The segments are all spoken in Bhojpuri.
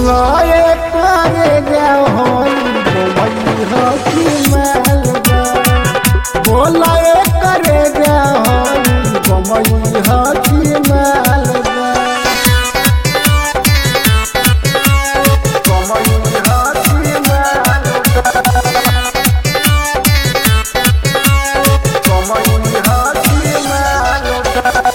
बोलो ये करे जाओ होई बोमई हो कि मालदा बोलो ये करे जाओ होई बोमई हो कि मालदा बोमई हो कि मालदा बोमई हो कि मालदा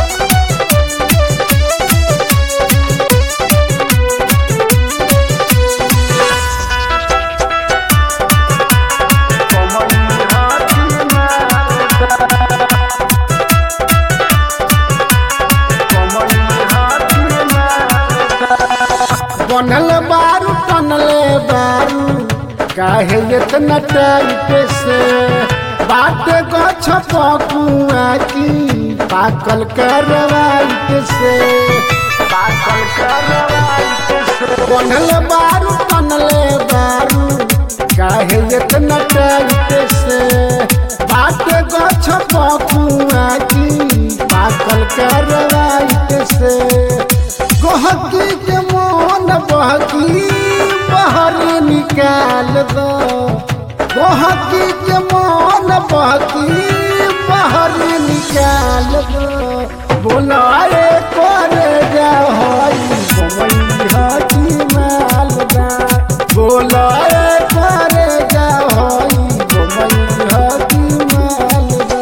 बनल बारू टनले बारू काहे इतना टाइट से बात गछ पकुआ की पाकल करवाइट से पाकल करवाइट से बनल बारू टनले बारू काहे इतना टाइट से बात गछ पकुआ की पाकल करवाइट से गहकी के मन बहकी बहर निकाल दो गहकी के मन बहकी बहर निकाल दो बोलाए करे जा होई बमई हकी मालदा बोलाए करे जा होई बमई हकी मालदा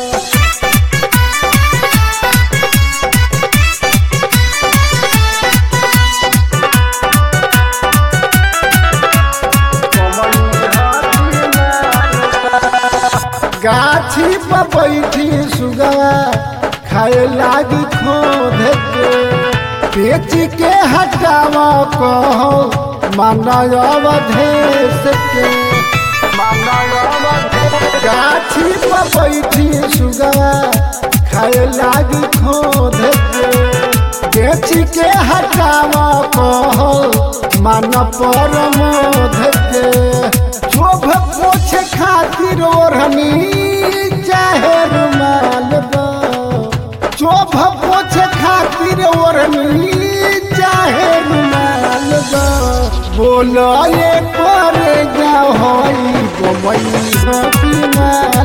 गाछी पर बैठी सुगवा खाए लागी खोद के बेच के हटाव कहो मानव अवधेश के गाछी पर बैठी सुगवा खाए लागी खोद के बेच के हटाव कहो मन पर मोध के शोभ पोछे खातिर ओढ़नी चाहे रुमाल दो शोभ पोछे खातिर ओढ़नी चाहे रुमाल दो बोलो ये करे जा होई गोमई हकी माल